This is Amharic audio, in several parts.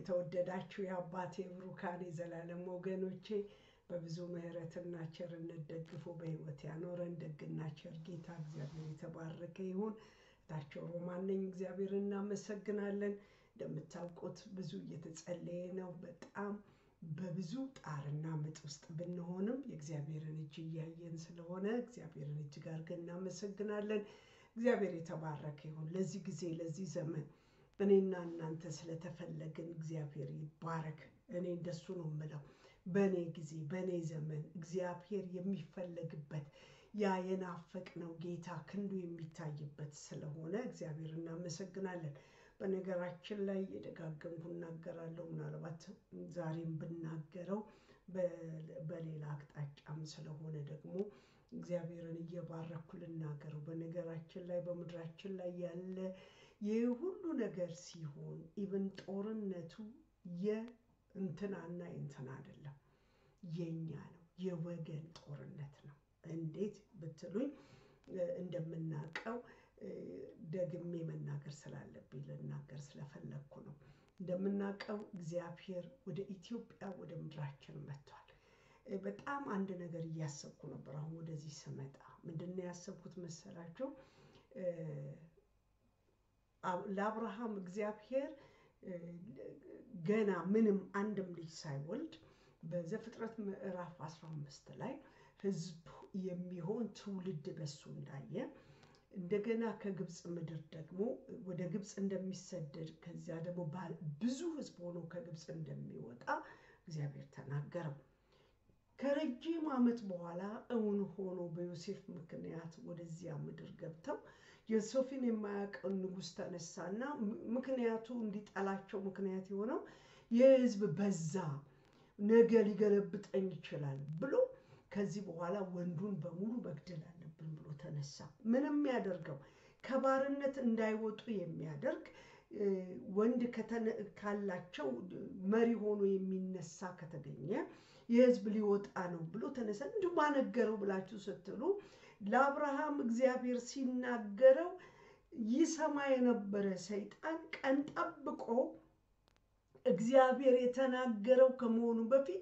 የተወደዳችሁ የአባቴ ብሩካን የዘላለም ወገኖቼ በብዙ ምሕረትና ቸርነት ደግፎ በሕይወት ያኖረን ደግና ቸር ጌታ እግዚአብሔር የተባረከ ይሁን። እታቸው ሮማን ነኝ። እግዚአብሔር እናመሰግናለን። እንደምታውቁት ብዙ እየተጸለየ ነው። በጣም በብዙ ጣርና ምጥ ውስጥ ብንሆንም የእግዚአብሔርን እጅ እያየን ስለሆነ እግዚአብሔርን እጅግ አድርገን እናመሰግናለን። እግዚአብሔር የተባረከ ይሁን። ለዚህ ጊዜ ለዚህ ዘመን እኔና እናንተ ስለተፈለግን እግዚአብሔር ይባረክ። እኔ እንደሱ ነው የምለው። በእኔ ጊዜ በእኔ ዘመን እግዚአብሔር የሚፈለግበት ያ የናፈቅነው ጌታ ክንዱ የሚታይበት ስለሆነ እግዚአብሔር እናመሰግናለን። በነገራችን ላይ የደጋገምኩ እናገራለሁ። ምናልባት ዛሬም ብናገረው በሌላ አቅጣጫም ስለሆነ ደግሞ እግዚአብሔርን እየባረኩ ልናገረው። በነገራችን ላይ በምድራችን ላይ ያለ ይህ ሁሉ ነገር ሲሆን ኢቨን ጦርነቱ የእንትናና የእንትና አይደለም፣ የኛ ነው፣ የወገን ጦርነት ነው። እንዴት ብትሉኝ እንደምናውቀው ደግሜ መናገር ስላለብኝ ልናገር ስለፈለግኩ ነው። እንደምናውቀው እግዚአብሔር ወደ ኢትዮጵያ ወደ ምድራችን መጥቷል። በጣም አንድ ነገር እያሰብኩ ነበር። አሁን ወደዚህ ስመጣ ምንድን ነው ያሰብኩት መሰላቸው? ለአብርሃም እግዚአብሔር ገና ምንም አንድም ልጅ ሳይወልድ በዘፍጥረት ምዕራፍ 15 ላይ ሕዝብ የሚሆን ትውልድ በሱ እንዳየ እንደገና ከግብፅ ምድር ደግሞ ወደ ግብፅ እንደሚሰደድ ከዚያ ደግሞ ብዙ ሕዝብ ሆኖ ከግብፅ እንደሚወጣ እግዚአብሔር ተናገረው። ከረጅም ዓመት በኋላ እውን ሆኖ በዮሴፍ ምክንያት ወደዚያ ምድር ገብተው ዮሴፍን የማያውቀው ንጉሥ ተነሳና ምክንያቱ እንዲጠላቸው ምክንያት የሆነው የሕዝብ በዛ፣ ነገ ሊገለብጠኝ ይችላል ብሎ ከዚህ በኋላ ወንዱን በሙሉ መግደል አለብን ብሎ ተነሳ። ምንም ያደርገው ከባርነት እንዳይወጡ የሚያደርግ ወንድ ካላቸው መሪ ሆኖ የሚነሳ ከተገኘ የህዝብ ሊወጣ ነው ብሎ ተነሳ። እንዲሁ ማነገረው ብላችሁ ስትሉ ለአብርሃም እግዚአብሔር ሲናገረው ይሰማ የነበረ ሰይጣን ቀን ጠብቆ እግዚአብሔር የተናገረው ከመሆኑ በፊት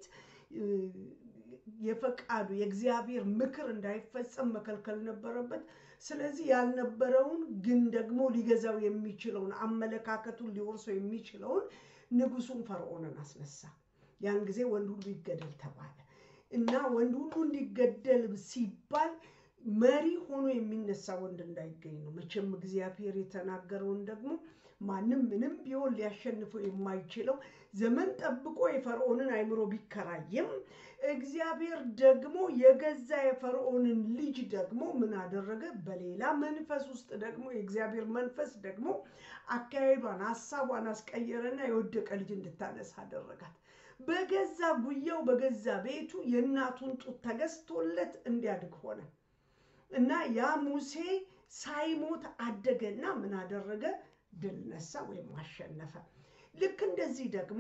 የፈቃዱ የእግዚአብሔር ምክር እንዳይፈጸም መከልከል ነበረበት። ስለዚህ ያልነበረውን ግን ደግሞ ሊገዛው የሚችለውን አመለካከቱን ሊወርሰው የሚችለውን ንጉሱን ፈርዖንን አስነሳ። ያን ጊዜ ወንድ ሁሉ ይገደል ተባለ እና ወንድ ሁሉ እንዲገደል ሲባል መሪ ሆኖ የሚነሳ ወንድ እንዳይገኝ ነው። መቼም እግዚአብሔር የተናገረውን ደግሞ ማንም ምንም ቢሆን ሊያሸንፈው የማይችለው ዘመን ጠብቆ የፈርዖንን አይምሮ ቢከራይም እግዚአብሔር ደግሞ የገዛ የፈርዖንን ልጅ ደግሞ ምን አደረገ? በሌላ መንፈስ ውስጥ ደግሞ የእግዚአብሔር መንፈስ ደግሞ አካሄዷን፣ ሀሳቧን አስቀየረና የወደቀ ልጅ እንድታነሳ አደረጋት። በገዛ ጉያው በገዛ ቤቱ የእናቱን ጡት ተገዝቶለት እንዲያድግ ሆነ እና ያ ሙሴ ሳይሞት አደገና ምን አደረገ? ድል ነሳ ወይም አሸነፈ። ልክ እንደዚህ ደግሞ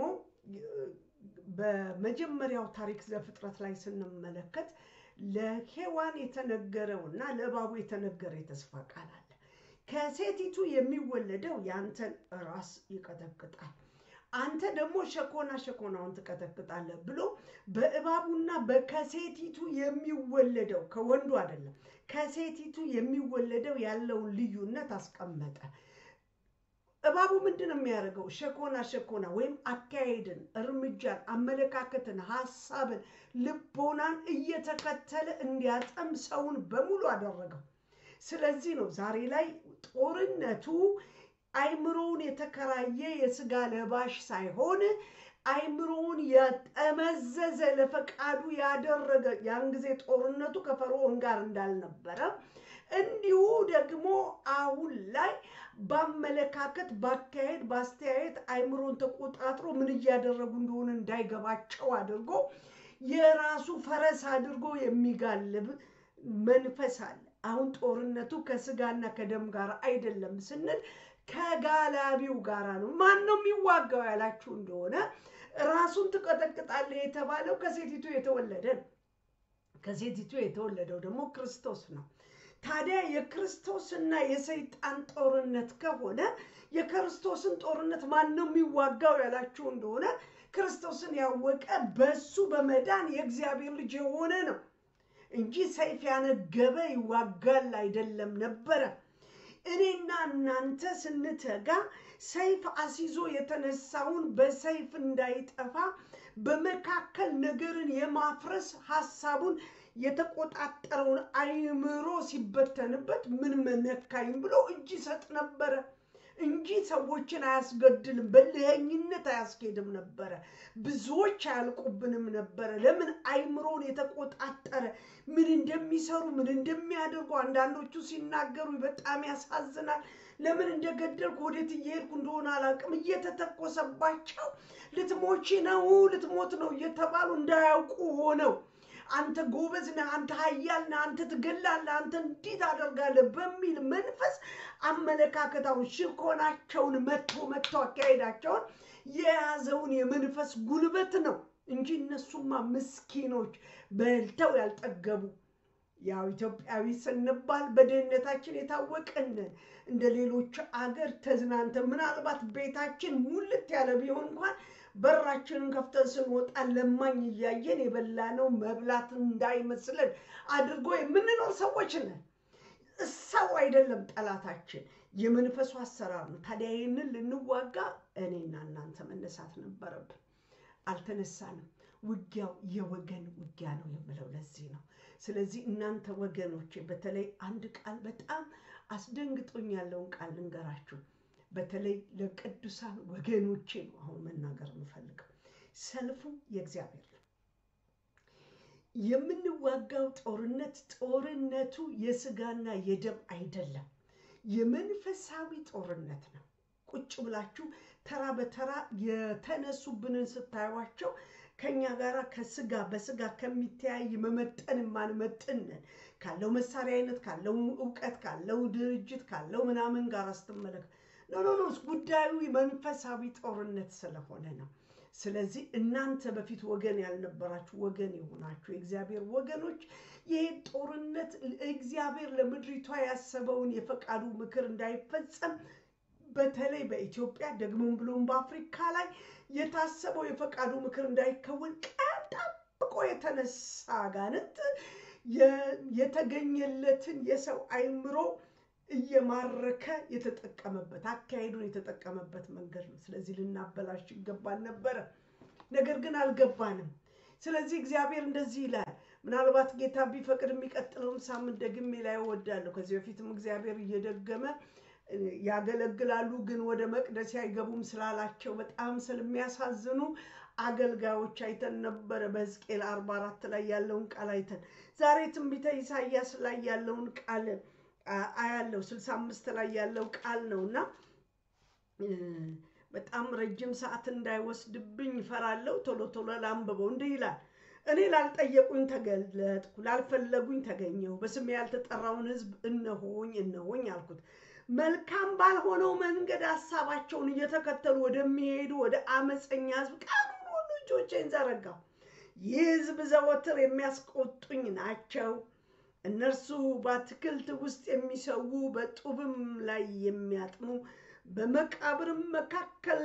በመጀመሪያው ታሪክ ዘፍጥረት ላይ ስንመለከት ለሔዋን የተነገረው እና ለእባቡ የተነገረ የተስፋ ቃል አለ። ከሴቲቱ የሚወለደው የአንተን ራስ ይቀጠቅጣል፣ አንተ ደግሞ ሸኮና ሸኮናውን ትቀጠቅጣለህ ብሎ በእባቡና በከሴቲቱ የሚወለደው ከወንዱ አይደለም፣ ከሴቲቱ የሚወለደው ያለውን ልዩነት አስቀመጠ። እባቡ ምንድን ነው የሚያደርገው? ሸኮና ሸኮና ወይም አካሄድን፣ እርምጃን፣ አመለካከትን፣ ሀሳብን፣ ልቦናን እየተከተለ እንዲያጠም ሰውን በሙሉ አደረገው። ስለዚህ ነው ዛሬ ላይ ጦርነቱ አይምሮውን የተከራየ የስጋ ለባሽ ሳይሆን አይምሮውን ያጠመዘዘ ለፈቃዱ ያደረገ ያን ጊዜ ጦርነቱ ከፈርዖን ጋር እንዳልነበረ እንዲሁ ደግሞ አሁን ላይ በአመለካከት፣ ባካሄድ፣ በአስተያየት አይምሮን ተቆጣጥሮ ምን እያደረጉ እንደሆነ እንዳይገባቸው አድርጎ የራሱ ፈረስ አድርጎ የሚጋልብ መንፈስ አለ። አሁን ጦርነቱ ከስጋና ከደም ጋር አይደለም ስንል ከጋላቢው ጋር ነው። ማን ነው የሚዋጋው ያላችሁ እንደሆነ ራሱን ትቀጠቅጣለህ የተባለው ከሴቲቱ የተወለደ ነው። ከሴቲቱ የተወለደው ደግሞ ክርስቶስ ነው። ታዲያ የክርስቶስና የሰይጣን ጦርነት ከሆነ የክርስቶስን ጦርነት ማን ነው የሚዋጋው ያላችሁ እንደሆነ ክርስቶስን ያወቀ በሱ በመዳን የእግዚአብሔር ልጅ የሆነ ነው እንጂ ሰይፍ ያነገበ ይዋጋል አይደለም ነበረ። እኔና እናንተ ስንተጋ ሰይፍ አስይዞ የተነሳውን በሰይፍ እንዳይጠፋ በመካከል ነገርን የማፍረስ ሀሳቡን የተቆጣጠረውን አይምሮ ሲበተንበት ምን መነካኝ ብሎ እጅ ይሰጥ ነበረ እንጂ ሰዎችን አያስገድልም፣ በልኸኝነት አያስኬድም ነበረ። ብዙዎች አያልቁብንም ነበረ። ለምን? አይምሮን የተቆጣጠረ ምን እንደሚሰሩ ምን እንደሚያደርጉ አንዳንዶቹ ሲናገሩ በጣም ያሳዝናል። ለምን እንደገደልኩ ወዴት እየሄድኩ እንደሆነ አላውቅም። እየተተኮሰባቸው ልትሞቺ ነው ልትሞት ነው እየተባሉ እንዳያውቁ ሆነው አንተ ጎበዝ ነህ፣ አንተ ኃያል ነህ፣ አንተ ትገላለህ፣ አንተ እንዲህ ታደርጋለህ በሚል መንፈስ አመለካከታውን ሽኮናቸውን መጥቶ መጥቶ አካሄዳቸውን የያዘውን የመንፈስ ጉልበት ነው እንጂ እነሱማ ምስኪኖች በልተው ያልጠገቡ ያው ኢትዮጵያዊ ስንባል በድህነታችን የታወቅን እንደ ሌሎች አገር ተዝናንተ ምናልባት ቤታችን ሙልት ያለ ቢሆን እንኳን በራችንን ከፍተን ስንወጣ ለማኝ እያየን የበላነው መብላት እንዳይመስለን አድርጎ የምንኖር ሰዎች ነን። ሰው አይደለም ጠላታችን፣ የመንፈሱ አሰራር ነው። ታዲያ ይህንን ልንዋጋ እኔና እናንተ መነሳት ነበረብን። አልተነሳንም። ውጊያው የወገን ውጊያ ነው የምለው ለዚህ ነው። ስለዚህ እናንተ ወገኖቼ፣ በተለይ አንድ ቃል በጣም አስደንግጦኝ ያለውን ቃል ልንገራችሁ። በተለይ ለቅዱሳን ወገኖቼ ነው አሁን መናገር የምፈልገው። ሰልፉ የእግዚአብሔር ነው። የምንዋጋው ጦርነት ጦርነቱ የስጋና የደም አይደለም፣ የመንፈሳዊ ጦርነት ነው። ቁጭ ብላችሁ ተራ በተራ የተነሱብንን ስታዩቸው ከኛ ጋር ከስጋ በስጋ ከሚተያይ መመጠን የማንመጥንን ካለው መሳሪያ አይነት ካለው እውቀት ካለው ድርጅት ካለው ምናምን ጋር ስትመለከት ኖ ኖ ኖ ጉዳዩ መንፈሳዊ ጦርነት ስለሆነ ነው። ስለዚህ እናንተ በፊት ወገን ያልነበራችሁ ወገን የሆናችሁ የእግዚአብሔር ወገኖች ይህ ጦርነት እግዚአብሔር ለምድሪቷ ያሰበውን የፈቃዱ ምክር እንዳይፈጸም በተለይ በኢትዮጵያ ደግሞም ብሎም በአፍሪካ ላይ የታሰበው የፈቃዱ ምክር እንዳይከወን ቀን ጠብቆ የተነሳ አጋንንት የተገኘለትን የሰው አይምሮ እየማረከ የተጠቀመበት አካሄዱን የተጠቀመበት መንገድ ነው። ስለዚህ ልናበላሽ ይገባን ነበረ፣ ነገር ግን አልገባንም። ስለዚህ እግዚአብሔር እንደዚህ ይላል። ምናልባት ጌታ ቢፈቅድ የሚቀጥለውን ሳምንት ደግሜ ላይ እወዳለሁ። ከዚህ በፊትም እግዚአብሔር እየደገመ ያገለግላሉ ግን ወደ መቅደስ አይገቡም ስላላቸው በጣም ስለሚያሳዝኑ አገልጋዮች አይተን ነበረ። በሕዝቅኤል አርባ አራት ላይ ያለውን ቃል አይተን ዛሬ ትንቢተ ኢሳያስ ላይ ያለውን ቃል አያለው ስልሳ አምስት ላይ ያለው ቃል ነው እና በጣም ረጅም ሰዓት እንዳይወስድብኝ ይፈራለሁ። ቶሎ ቶሎ ላንብበው። እንዲህ ይላል እኔ ላልጠየቁኝ ተገለጥኩ፣ ላልፈለጉኝ ተገኘሁ። በስሜ ያልተጠራውን ሕዝብ እነሆኝ እነሆኝ አልኩት። መልካም ባልሆነው መንገድ ሀሳባቸውን እየተከተሉ ወደሚሄዱ ወደ አመፀኛ ሕዝብ ቀኑን ሁሉ እጆቼን ዘረጋሁ። ይህ ሕዝብ ዘወትር የሚያስቆጡኝ ናቸው። እነርሱ በአትክልት ውስጥ የሚሰዉ በጡብም ላይ የሚያጥኑ በመቃብርም መካከል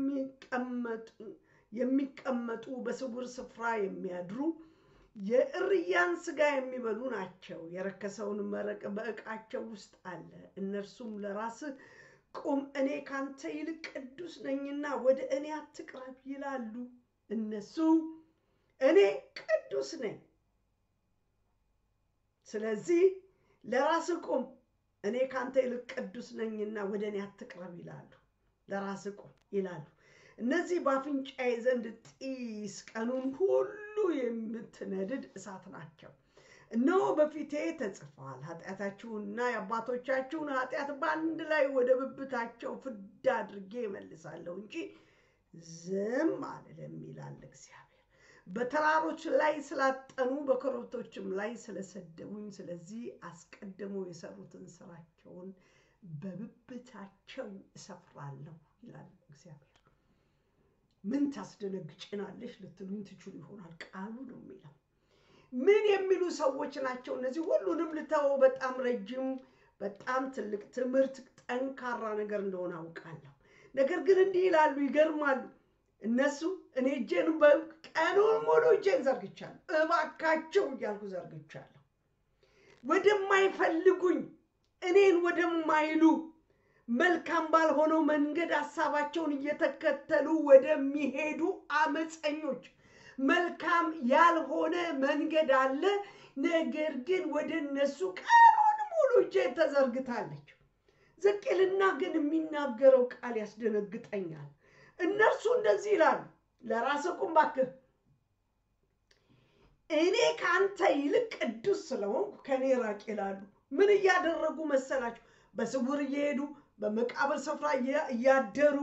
የሚቀመጡ በስውር ስፍራ የሚያድሩ የእርያን ስጋ የሚበሉ ናቸው። የረከሰውን መረቅ በዕቃቸው ውስጥ አለ። እነርሱም ለራስህ ቁም፣ እኔ ካንተ ይልቅ ቅዱስ ነኝና ወደ እኔ አትቅረብ ይላሉ። እነሱ እኔ ቅዱስ ነኝ ስለዚህ ለራስህ ቁም፣ እኔ ካንተ ይልቅ ቅዱስ ነኝና ወደ እኔ አትቅረብ ይላሉ። ለራስህ ቁም ይላሉ። እነዚህ በአፍንጫዬ ዘንድ ጢስ ቀኑን ሁሉ የምትነድድ እሳት ናቸው። እነሆ በፊቴ ተጽፏል፣ ኃጢአታችሁንና የአባቶቻችሁን ኃጢአት በአንድ ላይ ወደ ብብታቸው ፍዳ አድርጌ እመልሳለሁ እንጂ ዝም አልልም ይላል እግዚአብሔር። በተራሮች ላይ ስላጠኑ በኮረብቶችም ላይ ስለሰደቡኝ፣ ስለዚህ አስቀድመው የሰሩትን ስራቸውን በብብታቸው እሰፍራለሁ ይላል እግዚአብሔር። ምን ታስደነግጭናለሽ ልትሉኝ ትችሉ ይሆናል። ቃሉ ነው የሚለው ምን የሚሉ ሰዎች ናቸው እነዚህ? ሁሉንም ልተወው። በጣም ረጅም፣ በጣም ትልቅ ትምህርት፣ ጠንካራ ነገር እንደሆነ አውቃለሁ። ነገር ግን እንዲህ ይላሉ፣ ይገርማሉ። እነሱ እኔ እጄን ቀኑን ሙሉ እጄን ዘርግቻለሁ፣ እባካቸው እያልኩ ዘርግቻለሁ። ወደማይፈልጉኝ እኔን ወደማይሉ መልካም ባልሆነው መንገድ ሀሳባቸውን እየተከተሉ ወደሚሄዱ አመፀኞች መልካም ያልሆነ መንገድ አለ። ነገር ግን ወደ እነሱ ቀኑን ሙሉ እጄ ተዘርግታለች። ዝቅልና ግን የሚናገረው ቃል ያስደነግጠኛል። እነርሱ እንደዚህ ይላሉ፣ ለራስህ ቁም እባክህ። እኔ ከአንተ ይልቅ ቅዱስ ስለሆንኩ ከእኔ ራቅ ይላሉ። ምን እያደረጉ መሰላችሁ? በስውር እየሄዱ በመቃብር ስፍራ እያደሩ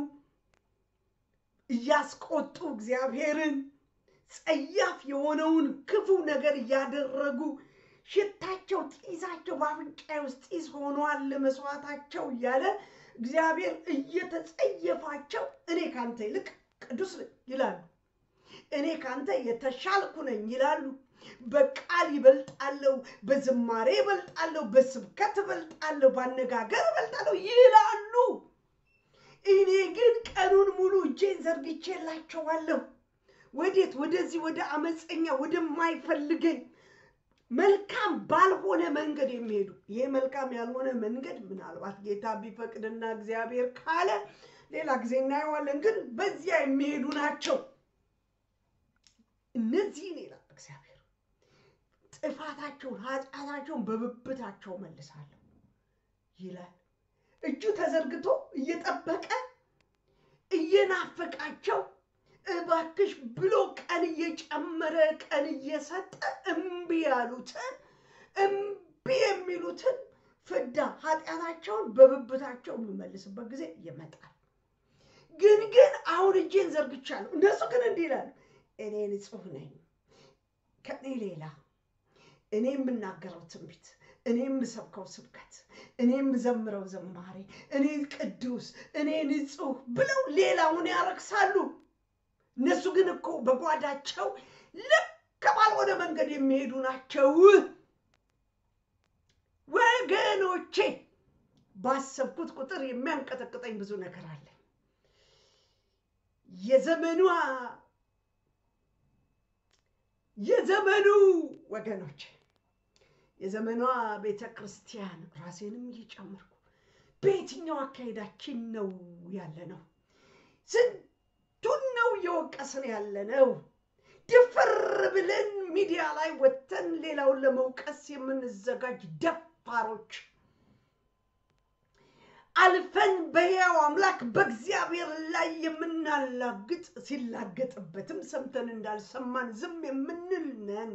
እያስቆጡ እግዚአብሔርን ጸያፍ የሆነውን ክፉ ነገር እያደረጉ ሽታቸው፣ ጢሳቸው በአፍንጫዬ ውስጥ ጢስ ሆኗል መስዋዕታቸው እያለ እግዚአብሔር እየተጸየፋቸው እኔ ካንተ ይልቅ ቅዱስ ነኝ ይላሉ። እኔ ካንተ የተሻልኩ ነኝ ይላሉ። በቃል ይበልጣለሁ፣ በዝማሬ ይበልጣለሁ፣ በስብከት ይበልጣለሁ፣ በአነጋገር ይበልጣለሁ ይላሉ። እኔ ግን ቀኑን ሙሉ እጄን ዘርግቼላቸዋለሁ። ወዴት? ወደዚህ ወደ አመፀኛ ወደማይፈልገኝ መልካም ባልሆነ መንገድ የሚሄዱ ይሄ መልካም ያልሆነ መንገድ ምናልባት ጌታ ቢፈቅድና እግዚአብሔር ካለ ሌላ ጊዜ እናየዋለን። ግን በዚያ የሚሄዱ ናቸው። እነዚህን ይላል እግዚአብሔር ጥፋታቸውን ኃጢአታቸውን በብብታቸው መልሳለሁ ይላል። እጁ ተዘርግቶ እየጠበቀ እየናፈቃቸው እባክሽ ብሎ ቀን እየጨመረ ቀን እየሰጠ እምቢ ያሉትን እምቢ የሚሉትን ፍዳ ኃጢአታቸውን በብብታቸው የሚመልስበት ጊዜ ይመጣል። ግን ግን አሁን እጄን ዘርግቻለሁ። እነሱ ግን እንዲህ ይላሉ፣ እኔ ንጹሕ ነኝ፣ ከእኔ ሌላ እኔ የምናገረው ትንቢት፣ እኔ የምሰብከው ስብከት፣ እኔ የምዘምረው ዘማሬ፣ እኔ ቅዱስ፣ እኔ ንጹሕ ብለው ሌላውን ያረክሳሉ። እነሱ ግን እኮ በጓዳቸው ልክ ባልሆነ መንገድ የሚሄዱ ናቸው። ወገኖቼ ባሰብኩት ቁጥር የሚያንቀጠቅጠኝ ብዙ ነገር አለ። የዘመኗ የዘመኑ ወገኖች የዘመኗ ቤተ ክርስቲያን ራሴንም እየጨመርኩ በየትኛው አካሄዳችን ነው ያለ ነው? ስንቱን ነው እየወቀስን ያለ ነው? ድፍር ብለን ሚዲያ ላይ ወጥተን ሌላውን ለመውቀስ የምንዘጋጅ ደፋሮች አልፈን በሕያው አምላክ በእግዚአብሔር ላይ የምናላግጥ ሲላገጥበትም ሰምተን እንዳልሰማን ዝም የምንል ነን።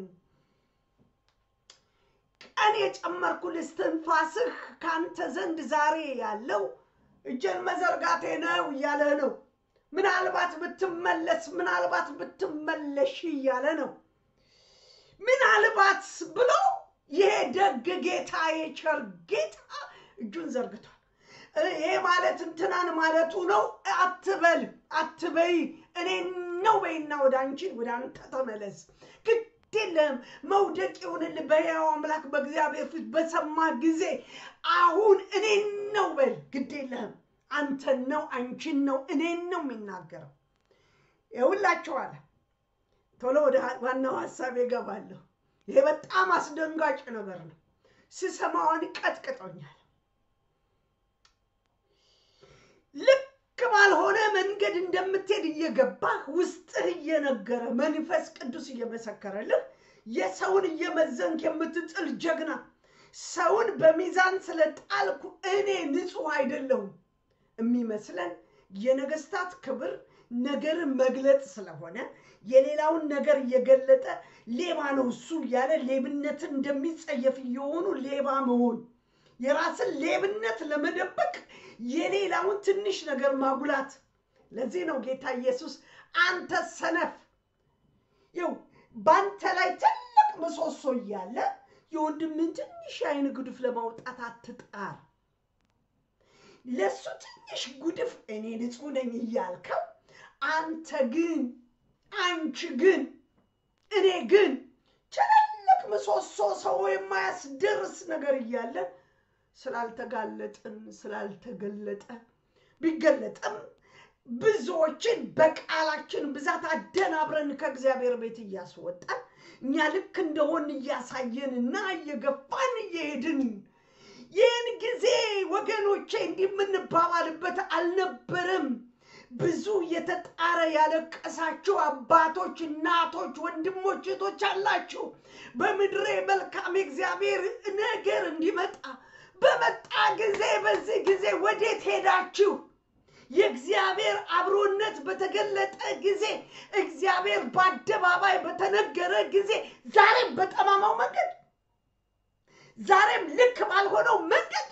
ቀን የጨመርኩልህ እስትንፋስህ ከአንተ ዘንድ ዛሬ ያለው እጄን መዘርጋቴ ነው እያለ ነው። ምናልባት ብትመለስ፣ ምናልባት ብትመለሽ እያለ ነው። ምናልባት ብሎ ይሄ ደግ ጌታ የቸር ጌታ እጁን ዘርግቷል። ይሄ ማለት እንትናን ማለቱ ነው አትበል፣ አትበይ፣ እኔ ነው በይና ወደ አንቺ ወደ አንተ ተመለስ። ግድ የለም መውደቅ ይሁንልህ በሕያው አምላክ በእግዚአብሔር ፊት በሰማ ጊዜ አሁን እኔን ነው በል። ግድ የለህም አንተን ነው አንቺን ነው እኔን ነው የሚናገረው። ይኸውላችሁ አለ። ቶሎ ወደ ዋናው ሀሳብ እገባለሁ። ይሄ በጣም አስደንጋጭ ነገር ነው። ስሰማውን ቀጥቅጦኛል። ልክ ባልሆነ መንገድ እንደምትሄድ እየገባህ ውስጥህ እየነገረ መንፈስ ቅዱስ እየመሰከረልህ የሰውን እየመዘንክ የምትጥል ጀግና ሰውን በሚዛን ስለጣልኩ እኔ ንጹሕ አይደለሁም የሚመስለን የነገስታት ክብር ነገርን መግለጥ ስለሆነ የሌላውን ነገር እየገለጠ ሌባ ነው እሱ እያለ ሌብነትን እንደሚጸየፍ እየሆኑ ሌባ መሆን የራስን ሌብነት ለመደበቅ የሌላውን ትንሽ ነገር ማጉላት። ለዚህ ነው ጌታ ኢየሱስ አንተ ሰነፍ፣ ይው በአንተ ላይ ትልቅ ምሰሶ እያለ የወንድምን ትንሽ የዓይን ጉድፍ ለማውጣት አትጣር። ለሱ ትንሽ ጉድፍ እኔ ንጹሕ ነኝ እያልከው አንተ ግን አንቺ ግን እኔ ግን ቸለል ምሰሶ ሰው የማያስደርስ ነገር እያለን ስላልተጋለጥን ስላልተገለጠ ቢገለጥም ብዙዎችን በቃላችን ብዛት አደናብረን ከእግዚአብሔር ቤት እያስወጣን እኛ ልክ እንደሆን እያሳየንና እየገፋን እየሄድን ይህን ጊዜ ወገኖቼ እንዲህ የምንባባልበት አልነበረም። ብዙ የተጣረ ያለቀሳችሁ አባቶች፣ እናቶች፣ ወንድሞች፣ እህቶች አላችሁ። በምድሬ መልካም የእግዚአብሔር ነገር እንዲመጣ በመጣ ጊዜ በዚህ ጊዜ ወዴት ሄዳችሁ? የእግዚአብሔር አብሮነት በተገለጠ ጊዜ እግዚአብሔር በአደባባይ በተነገረ ጊዜ ዛሬም በጠማማው መንገድ ዛሬም ልክ ባልሆነው መንገድ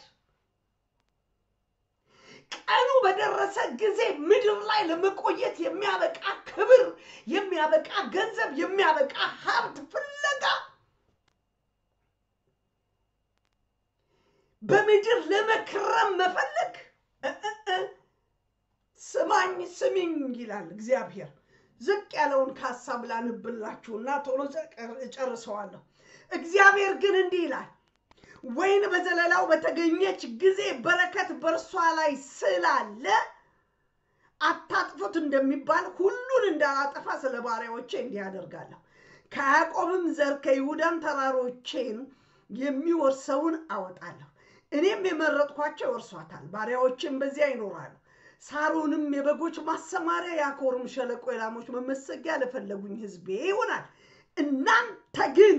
ቀኑ በደረሰ ጊዜ ምድር ላይ ለመቆየት የሚያበቃ ክብር፣ የሚያበቃ ገንዘብ፣ የሚያበቃ ሀብት ፍለጋ በምድር ለመክረም መፈለግ ስማኝ ስሚኝ ይላል እግዚአብሔር። ዝቅ ያለውን ከሀሳብ ላንብላችሁና ቶሎ እጨርሰዋለሁ። እግዚአብሔር ግን እንዲህ ይላል፣ ወይን በዘለላው በተገኘች ጊዜ በረከት በእርሷ ላይ ስላለ አታጥፉት እንደሚባል ሁሉን እንዳላጠፋ ስለ ባሪያዎቼ እንዲህ አደርጋለሁ። ከያዕቆብም ዘር ከይሁዳም ተራሮቼን የሚወርሰውን አወጣለሁ። እኔም የመረጥኳቸው ይወርሷታል፣ ባሪያዎቼም በዚያ ይኖራሉ። ሳሮንም የበጎች ማሰማሪያ የአኮርም ሸለቆ የላሞች መመሰጊያ ለፈለጉኝ ሕዝቤ ይሆናል። እናንተ ግን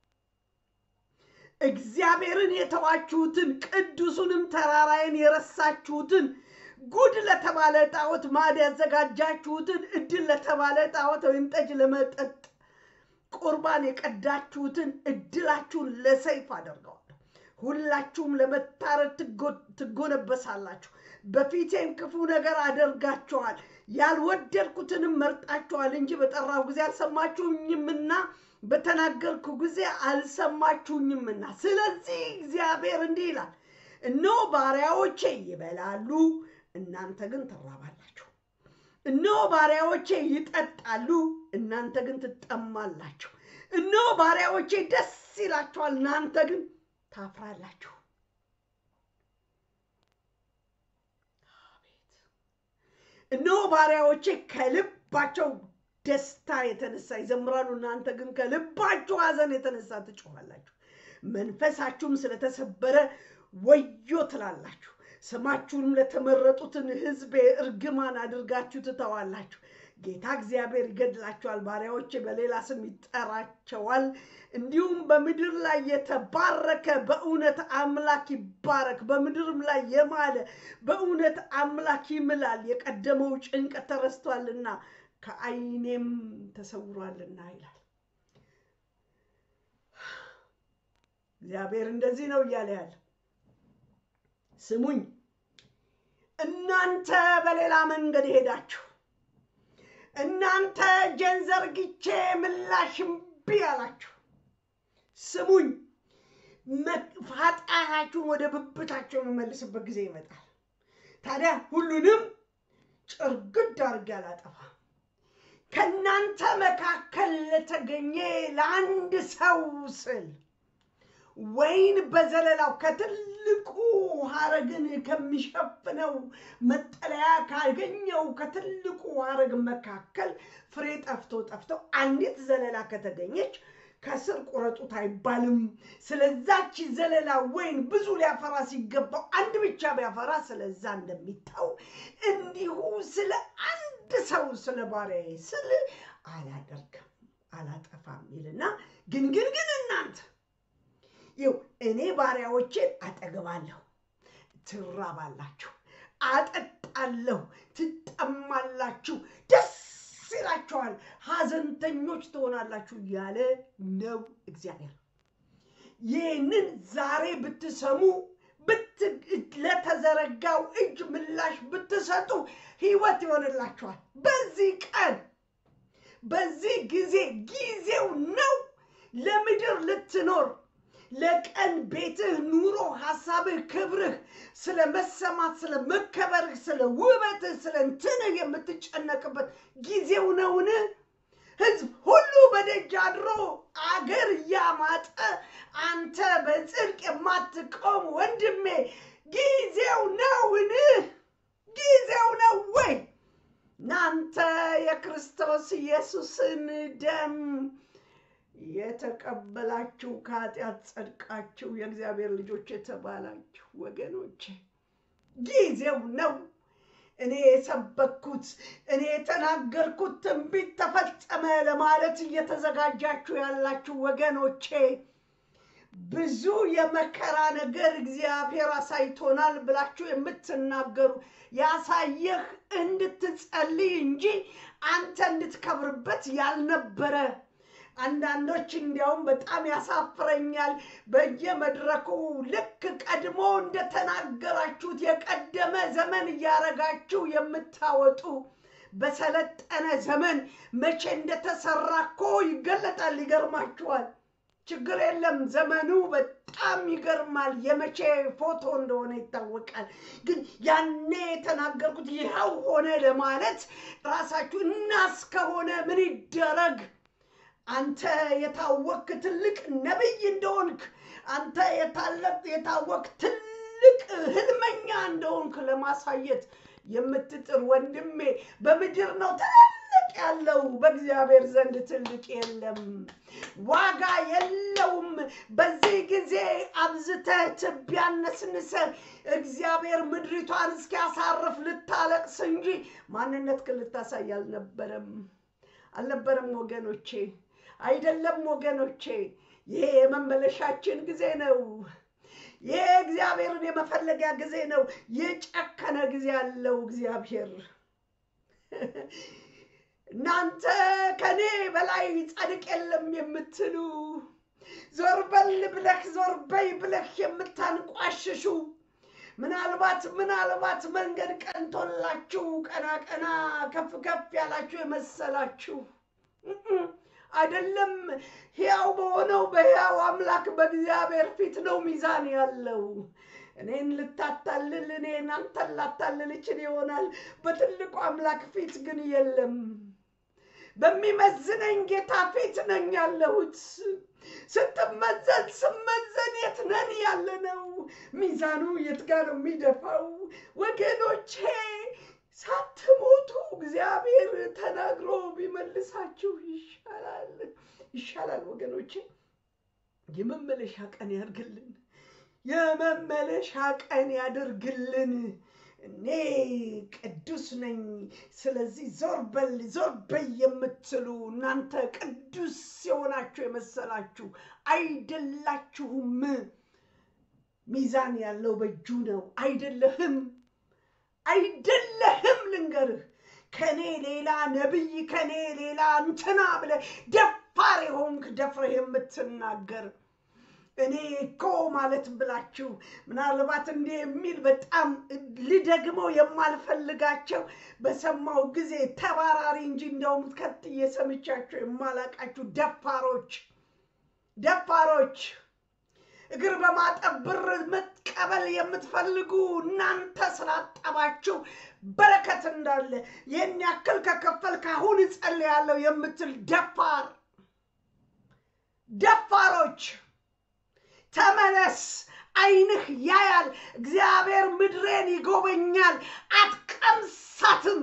እግዚአብሔርን የተዋችሁትን ቅዱሱንም ተራራዬን የረሳችሁትን ጉድ ለተባለ ጣዖት ማዕድ ያዘጋጃችሁትን እድል ለተባለ ጣዖት ወይን ጠጅ ለመጠጥ ቁርባን የቀዳችሁትን እድላችሁን ለሰይፍ አደርገዋለሁ። ሁላችሁም ለመታረድ ትጎነበሳላችሁ። በፊቴም ክፉ ነገር አደርጋችኋል። ያልወደድኩትንም መርጣችኋል እንጂ በጠራሁ ጊዜ አልሰማችሁኝምና በተናገርኩ ጊዜ አልሰማችሁኝምና። ስለዚህ እግዚአብሔር እንዲህ ይላል፣ እነሆ ባሪያዎቼ ይበላሉ፣ እናንተ ግን ትራባላችሁ። እነሆ ባሪያዎቼ ይጠጣሉ፣ እናንተ ግን ትጠማላችሁ። እነሆ ባሪያዎቼ ደስ ይላችኋል፣ እናንተ ግን ታፍራላችሁ። እነሆ ባሪያዎቼ ከልባቸው ደስታ የተነሳ ይዘምራሉ፣ እናንተ ግን ከልባችሁ ሐዘን የተነሳ ትጮኻላችሁ። መንፈሳችሁም ስለተሰበረ ወዮ ትላላችሁ። ስማችሁንም ለተመረጡትን ሕዝቤ እርግማን አድርጋችሁ ትተዋላችሁ። ጌታ እግዚአብሔር ይገድላቸዋል፣ ባሪያዎቼ በሌላ ስም ይጠራቸዋል። እንዲሁም በምድር ላይ የተባረከ በእውነት አምላክ ይባረክ፣ በምድርም ላይ የማለ በእውነት አምላክ ይምላል። የቀደመው ጭንቀት ተረስቷልና ከዓይኔም ተሰውሯልና ይላል እግዚአብሔር። እንደዚህ ነው እያለ ያለ ስሙኝ፣ እናንተ በሌላ መንገድ ሄዳችሁ እናንተ እጄን ዘርግቼ ምላሽ እምቢ አላችሁ። ስሙኝ፣ ኃጢአታችሁን ወደ ብብታቸው የምመልስበት ጊዜ ይመጣል። ታዲያ ሁሉንም ጭርግድ አድርጌ አላጠፋም። ከእናንተ መካከል ለተገኘ ለአንድ ሰው ስል ወይን በዘለላው ከትልቁ ሐረግን ከሚሸፍነው መጠለያ ካገኘው ከትልቁ ሐረግ መካከል ፍሬ ጠፍቶ ጠፍቶ አንዲት ዘለላ ከተገኘች ከስር ቁረጡት አይባልም። ስለዛች ዘለላ ወይን ብዙ ሊያፈራ ሲገባው አንድ ብቻ ቢያፈራ ስለዛ እንደሚታው እንዲሁ ስለ አንድ ሰው ስለ ባሪያዬ ስል አላደርግም አላጠፋም ይልና ግን ግን ግን እናንተ ይው እኔ ባሪያዎቼን አጠግባለሁ፣ ትራባላችሁ፣ አጠጣለሁ፣ ትጠማላችሁ፣ ደስ ይላችኋል፣ ሐዘንተኞች ትሆናላችሁ እያለ ነው እግዚአብሔር። ይህንን ዛሬ ብትሰሙ ለተዘረጋው እጅ ምላሽ ብትሰጡ ሕይወት ይሆንላችኋል። በዚህ ቀን በዚህ ጊዜ ጊዜው ነው ለምድር ልትኖር ለቀን ቤትህ፣ ኑሮ፣ ሀሳብህ፣ ክብርህ፣ ስለ መሰማት፣ ስለ መከበርህ፣ ስለ ውበትህ፣ ስለ እንትንህ የምትጨነቅበት ጊዜው ነውን? ሕዝብ ሁሉ በደጅ አድሮ አገር እያማጠ ወንድሜ ጊዜው ነውን? ጊዜው ነው ወይ? እናንተ የክርስቶስ ኢየሱስን ደም የተቀበላችሁ ከኃጢአት ጸድቃችሁ የእግዚአብሔር ልጆች የተባላችሁ ወገኖቼ ጊዜው ነው። እኔ የሰበኩት እኔ የተናገርኩት ትንቢት ተፈጸመ ለማለት እየተዘጋጃችሁ ያላችሁ ወገኖቼ ብዙ የመከራ ነገር እግዚአብሔር አሳይቶናል ብላችሁ የምትናገሩ ያሳየህ እንድትጸልይ እንጂ አንተ እንድትከብርበት ያልነበረ አንዳንዶች እንዲያውም በጣም ያሳፍረኛል። በየመድረኩ ልክ ቀድሞ እንደተናገራችሁት የቀደመ ዘመን እያረጋችሁ የምታወጡ በሰለጠነ ዘመን መቼ እንደተሰራ እኮ ይገለጣል። ይገርማችኋል። ችግር የለም። ዘመኑ በጣም ይገርማል። የመቼ ፎቶ እንደሆነ ይታወቃል። ግን ያኔ የተናገርኩት ይኸው ሆነ ለማለት ራሳችሁ እናስ ከሆነ ምን ይደረግ? አንተ የታወክ ትልቅ ነቢይ እንደሆንክ አንተ የታለቅ የታወክ ትልቅ ህልመኛ እንደሆንክ ለማሳየት የምትጥር ወንድሜ በምድር ነው ትልቅ ያለው፣ በእግዚአብሔር ዘንድ ትልቅ የለም፣ ዋጋ የለውም። በዚህ ጊዜ አብዝተህ ትቢያ ነስንሰህ እግዚአብሔር ምድሪቷን እስኪያሳርፍ ልታለቅስ እንጂ ማንነትህን ልታሳይ አልነበረም አልነበረም ወገኖቼ፣ አይደለም ወገኖቼ። ይሄ የመመለሻችን ጊዜ ነው። ይሄ እግዚአብሔርን የመፈለጊያ ጊዜ ነው። የጨከነ ጊዜ ያለው እግዚአብሔር እናንተ ከኔ በላይ ጻድቅ የለም የምትሉ ዞር በል ብለህ ዞር በይ ብለህ የምታንቋሽሹ ምናልባት ምናልባት መንገድ ቀንቶላችሁ ቀና ቀና ከፍ ከፍ ያላችሁ የመሰላችሁ አይደለም። ሕያው በሆነው በሕያው አምላክ በእግዚአብሔር ፊት ነው ሚዛን ያለው። እኔን ልታታልል እኔን አንተን ላታልል ይችል ይሆናል። በትልቁ አምላክ ፊት ግን የለም። በሚመዝነኝ ጌታ ፊት ነኝ ያለሁት። ስትመዘን ስመዘን የት ነን ያለ ነው? ሚዛኑ የት ጋር ነው የሚደፋው? ወገኖቼ ሳትሞቱ እግዚአብሔር ተናግሮ ቢመልሳችሁ ይሻላል ይሻላል። ወገኖቼ የመመለሻ ቀን ያድርግልን፣ የመመለሻ ቀን ያድርግልን። እኔ ቅዱስ ነኝ፣ ስለዚህ ዞር በል ዞር በይ የምትሉ እናንተ ቅዱስ የሆናችሁ የመሰላችሁ አይደላችሁም። ሚዛን ያለው በእጁ ነው። አይደለህም አይደለህም። ልንገርህ ከኔ ሌላ ነቢይ ከኔ ሌላ እንትና ብለህ ደፋር የሆንክ ደፍረህ የምትናገር እኔ እኮ ማለት ብላችሁ ምናልባት እንዲህ የሚል በጣም ልደግመው የማልፈልጋቸው በሰማው ጊዜ ተባራሪ እንጂ እንደውም ከትዬ ሰምቻቸው የማላቃችሁ ደፋሮች ደፋሮች እግር በማጠብ ብር መቀበል የምትፈልጉ እናንተ ስላጠባችሁ በረከት እንዳለ ይህን ያክል ከከፈልክ አሁን እጸልያለሁ የምትል ደፋር ደፋሮች ተመለስ፣ ዓይንህ ያያል። እግዚአብሔር ምድሬን ይጎበኛል። አትቀምሳትም፣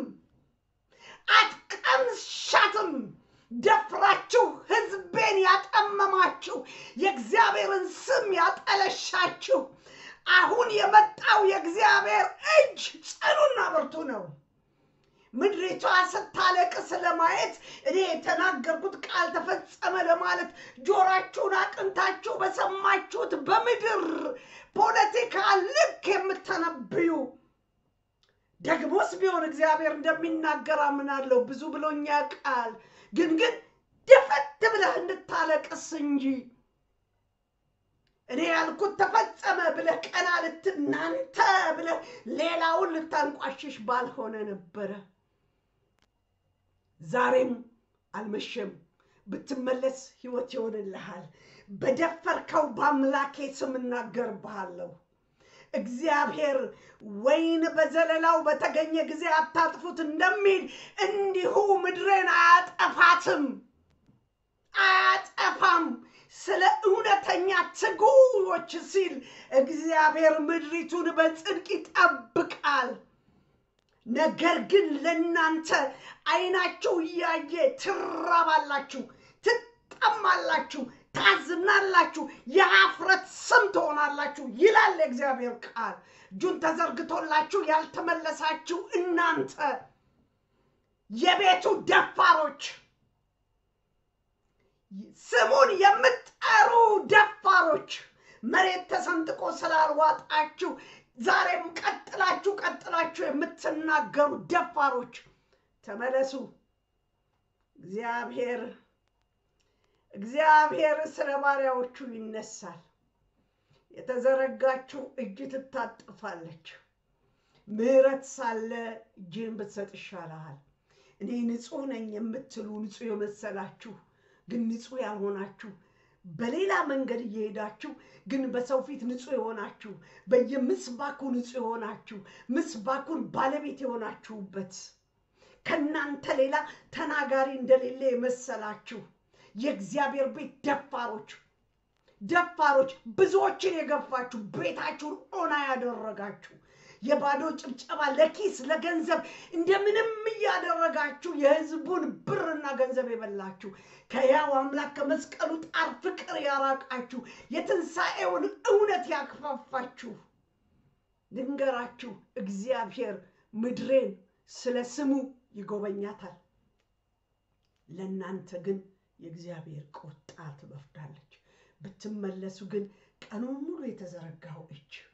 አትቀምሻትም። ደፍራችሁ ሕዝቤን ያጠመማችሁ የእግዚአብሔርን ስም ያጠለሻችሁ አሁን የመጣው የእግዚአብሔር እጅ ጽኑና ብርቱ ነው። ምድሪቷ ስታለቅስ ለማየት እኔ የተናገርኩት ቃል ተፈጸመ ለማለት ጆራችሁን አቅንታችሁ በሰማችሁት በምድር ፖለቲካ ልክ የምተነብዩ ደግሞስ ቢሆን እግዚአብሔር እንደሚናገር አምናለሁ። ብዙ ብሎኛ ቃል ግን ግን ደፈት ብለህ እንድታለቅስ እንጂ እኔ ያልኩት ተፈጸመ ብለህ ቀና ልትናንተ ብለህ ሌላውን ልታንቋሽሽ ባልሆነ ነበረ። ዛሬም አልመሸም። ብትመለስ ሕይወት ይሆንልሃል። በደፈርከው በአምላኬ ስም እናገርብሃለሁ። እግዚአብሔር ወይን በዘለላው በተገኘ ጊዜ አታጥፉት እንደሚል እንዲሁ ምድሬን አያጠፋትም፣ አያጠፋም። ስለ እውነተኛ ትጉዎች ሲል እግዚአብሔር ምድሪቱን በጽድቅ ይጠብቃል። ነገር ግን ለእናንተ ዓይናችሁ እያየ ትራባላችሁ፣ ትጠማላችሁ፣ ታዝናላችሁ፣ የአፍረት ስም ትሆናላችሁ ይላል የእግዚአብሔር ቃል። እጁን ተዘርግቶላችሁ ያልተመለሳችሁ እናንተ የቤቱ ደፋሮች ስሙን የምትጠሩ ደፋሮች መሬት ተሰንጥቆ ስላልዋጣችሁ ዛሬም ቀጥላችሁ ቀጥላችሁ የምትናገሩ ደፋሮች ተመለሱ። እግዚአብሔር እግዚአብሔር ስለ ባሪያዎቹ ይነሳል። የተዘረጋችው እጅ ትታጠፋለች። ምሕረት ሳለ እጅን ብትሰጥ ይሻልሃል። እኔ ንጹሕ ነኝ የምትሉ ንጹሕ የመሰላችሁ ግን ንጹሕ ያልሆናችሁ በሌላ መንገድ እየሄዳችሁ ግን በሰው ፊት ንጹሕ የሆናችሁ በየምስባኩ ንጹሕ የሆናችሁ ምስባኩን ባለቤት የሆናችሁበት ከእናንተ ሌላ ተናጋሪ እንደሌለ የመሰላችሁ የእግዚአብሔር ቤት ደፋሮች ደፋሮች ብዙዎችን የገፋችሁ ቤታችሁን ኦና ያደረጋችሁ የባዶ ጭብጨባ ለኪስ ለገንዘብ እንደምንም እያደረጋችሁ የሕዝቡን ብርና ገንዘብ የበላችሁ ከያው አምላክ ከመስቀሉ ጣር ፍቅር ያራቃችሁ የትንሣኤውን እውነት ያክፋፋችሁ ልንገራችሁ፣ እግዚአብሔር ምድሬን ስለ ስሙ ይጎበኛታል። ለእናንተ ግን የእግዚአብሔር ቁጣ ትበፍዳለች። ብትመለሱ ግን ቀኑን ሙሉ የተዘረጋው እጅ